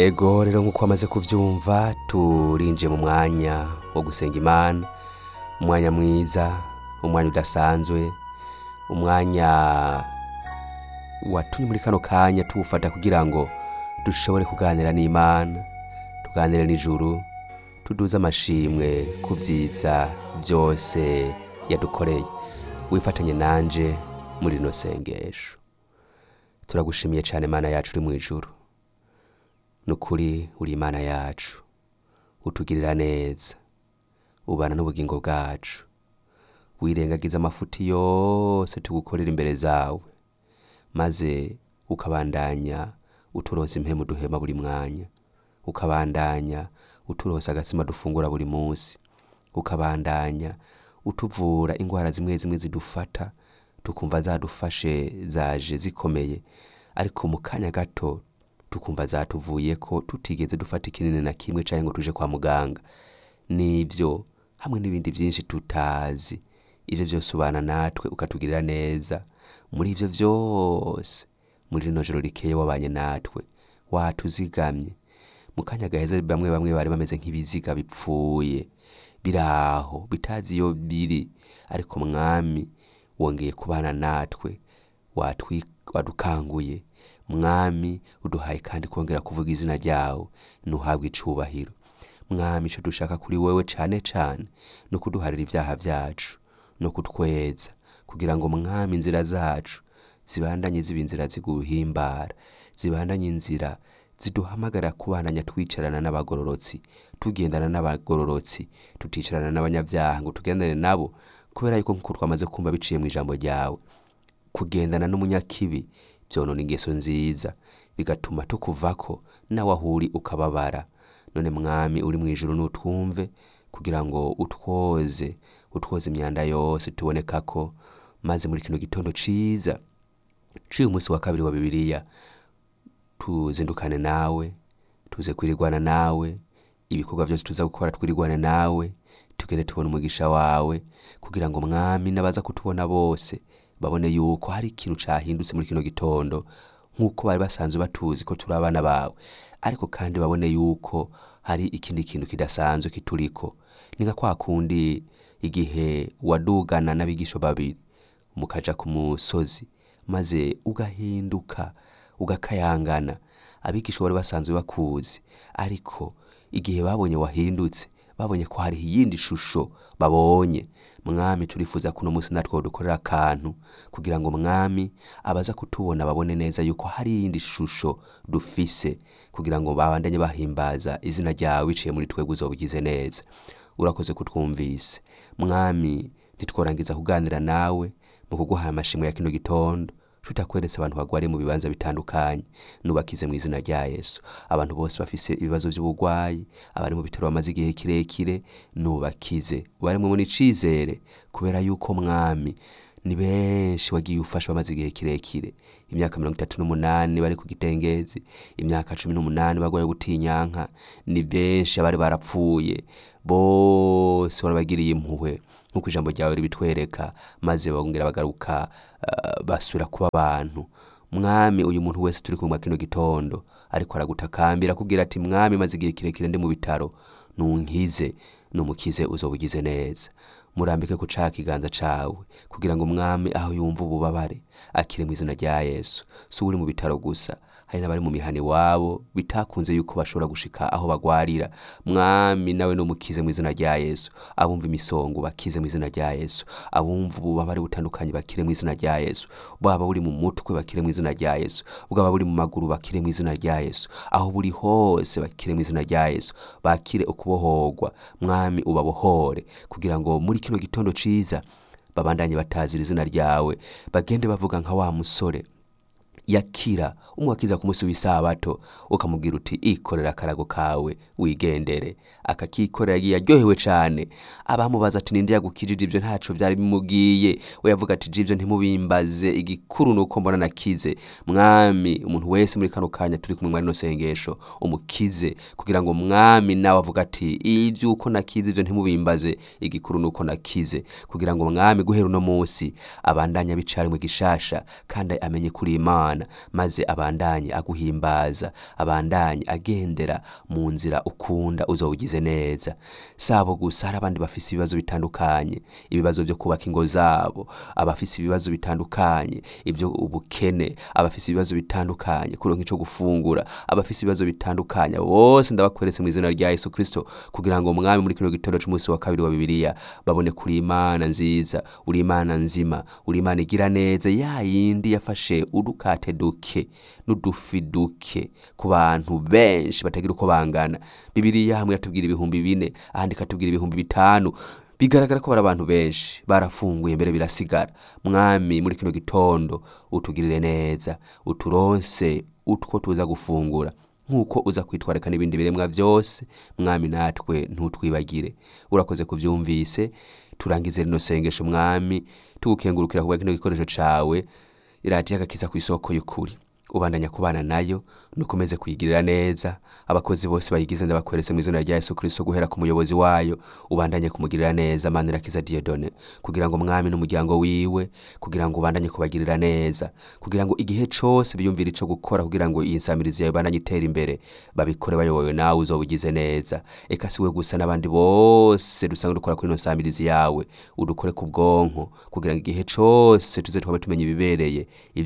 ego rero nk'uko wamaze kubyumva turinjiye mu mwanya wo gusenga imana umwanya mwiza umwanya udasanzwe umwanya watumye muri kano kanya tuwufata kugira ngo dushobore kuganira n'imana tuganire n'ijuru tuduze amashimwe ku byiza byose yadukoreye wifatanye nanje muri rino sengesho turagushimiye cyane mana yacu uri mu ijuru ni ukuri uri imana yacu utugirira neza ubana n'ubugingo bwacu wirengagiza amafuti yose tugukorera imbere zawe maze ukabandanya uturonsa impemu duhema buri mwanya ukabandanya uturonsa agatsima dufungura buri munsi ukabandanya utuvura indwara zimwe zimwe zidufata tukumva zadufashe zaje zikomeye ariko mu kanya gato tukumva zatuvuye ko tutigeze dufata ikinini na kimwe cyangwa ngo tuje kwa muganga nibyo hamwe n'ibindi byinshi tutazi ibyo byose ubana natwe ukatugirira neza muri ibyo byose muri rino joro rikeye wabanye natwe watuzigamye mu kanya gaheza bamwe bamwe bari bameze nk'ibiziga bipfuye biri aho bitazi iyo biri ariko mwami wongeye kubana natwe watwi- wadukanguye mwami uduhaye kandi kongera kuvuga izina ryawe ntuhabwe icubahiro mwami icyo dushaka kuri wowe cyane cyane ni ukuduharira ibyaha byacu no kutweza kugira ngo mwami inzira zacu zibandanye ziba inzira ziguhimbara zibandanye inzira ziduhamagara kubandanya twicarana n'abagororotsi tugendana n'abagororotsi tuticarana n'abanyabyaha ngo tugendane nabo kubera yuko nk'uko twamaze kumva biciye mu ijambo ryawe kugendana n'umunyakibi byonona ingeso nziza bigatuma tukuvako nawe aho uri ukababara none mwami uri mu ijuru n'utwumve kugira ngo utwoze utwoze imyanda yose tuboneka ko maze muri kino gitondo ciza ciye umunsi wa kabiri wa bibiliya tuzindukane nawe tuze kwirigwana nawe ibikorwa byose tuza gukora twirigwane nawe tugende tubona umugisha wawe kugira ngo mwami n'abaza kutubona bose babone yuko hari ikintu cahindutse muri kino gitondo nk'uko bari basanzwe batuzi ko turi abana bawe ariko kandi babone yuko hari ikindi kintu kidasanzwe kituriko ni nka kwa kundi igihe wadugana n'abigisho babiri mukaja ku musozi maze ugahinduka ugakayangana abigisha bari basanzwe bakuzi ariko igihe babonye wahindutse babonye ko hari iyindi shusho babonye mwami turifuza kuno munsi natwe dukorera akantu kugira ngo mwami abaza kutubona babone neza yuko hari iyindi shusho dufise kugira ngo babandanye bahimbaza izina ryawe biciye muri twebwe uzobugize neza urakoze kutwumvise mwami ntitworangiza kuganira nawe mu kuguha amashimwe ya kino gitondo tutakweretse abantu bagwariye mu bibanza bitandukanye nubakize mu izina rya yesu abantu bose bafise ibibazo by'uburwayi abari mu bitaro bamaze igihe kirekire nubakize ubaremwe n'icizere kubera yuko mwami ni benshi wagiye ufasha bamaze igihe kirekire imyaka mirongo itatu n'umunani bari ku gitengezi imyaka cumi n'umunani barwaye gutinyanka ni benshi abari barapfuye bose warabagiriye impuhwe nk'uko ijambo ryawe ribitwereka maze bongera bagaruka uh, basubira kuba abantu mwami uyu muntu wese turi kumwe kino gitondo ariko aragutakambira kugira ati mwami maze igihe kirekire ndi mu bitaro nunkize numukize uzobugize neza murambike ku ca kiganza cawe kugira ngo mwami aho yumva ububabare akire mu izina rya yesu si uri mu bitaro gusa hari n'abari mu mihani wabo bitakunze yuko bashobora gushika aho bagwarira mwami nawe numukize mu izina rya yesu abumva imisongo bakize mu izina rya yesu abumva ububabare butandukanye bakire mu izina rya yesu bwaba buri mu mutwe bakire mu izina rya yesu bwaba buri mu maguru bakire mu izina rya yesu aho buri hose bakire mu izina rya yesu bakire ukubohorwa mwami ubabohore kugira ngo muri kino gitondo ciza babandanye batazira izina ryawe bagende bavuga nka wa musore yakira umwakiza ku munsi w'isabato ukamubwira uti ikorera akarago kawe wigendere akakikorera yagiye aryohewe cyane abamubaza ati ninde yagukijije ibyo ntaco byari bimubwiye we yavuga ati jibyo ntimubimbaze igikuru nuko mbona nakize mwami umuntu wese muri kano kanya turi kumwe muri no sengesho umukize kugira ngo mwami nawe avuga ati ibyuko nakize ibyo ntimubimbaze igikuru nuko nakize kugira ngo mwami guhera uno munsi abandanya bicare mu gishasha kandi amenye kuri imana imana maze abandanye aguhimbaza abandanye agendera mu nzira ukunda uzowugize neza sabo gusa hari abandi bafise ibibazo bitandukanye ibibazo byo kubaka ingo zabo abafise ibibazo bitandukanye ibyo ubukene abafise ibibazo bitandukanye kuronka ico gufungura abafise ibibazo bitandukanye bose ndabakweretse mu izina rya yesu kristo kugira ngo mwami muri kino gitondo c'umunsi wa kabiri wa bibiliya babone kuri imana nziza uri imana nzima uri imana igira neza ya yindi yafashe udukate duke n'udufi duke ku bantu benshi batagira uko bangana bibiliya hamwe yatubwira ibihumbi bine ahandi ikatubwira ibihumbi bitanu bigaragara ko bari abantu benshi barafunguye mbere birasigara mwami muri kino gitondo utugirire neza uturonse utwo tuza gufungura nk'uko uza kwitwarika n'ibindi biremwa byose mwami natwe ntutwibagire urakoze kubyumvise turangize rino sengesho mwami tugukengurukira kubwa kino gikoresho cawe iradiyo agakiza ku isoko y'ukuri ubandanya kubana nayo nukomeze kuyigirira neza abakozi bose bayigize ndabakweretse mu izina rya yesu kristo guhera ku muyobozi wayo ubandanye kumugirira neza manirakiza diodone kugira ngo mwami n'umuryango wiwe kugira ngo ubandanye kubagirira neza kugira ngo igihe cose biyumvira ico gukora kugira ngo iyi nsamirizi yawe ibandanye itera imbere babikore bayobowe nawe uzoba ugize neza eka siwe gusa n'abandi bose dusanga dukora kuri ino nsamirizi yawe udukore ku bwonko kugira ngo igihe cose tuze twaba tumenya ibibereye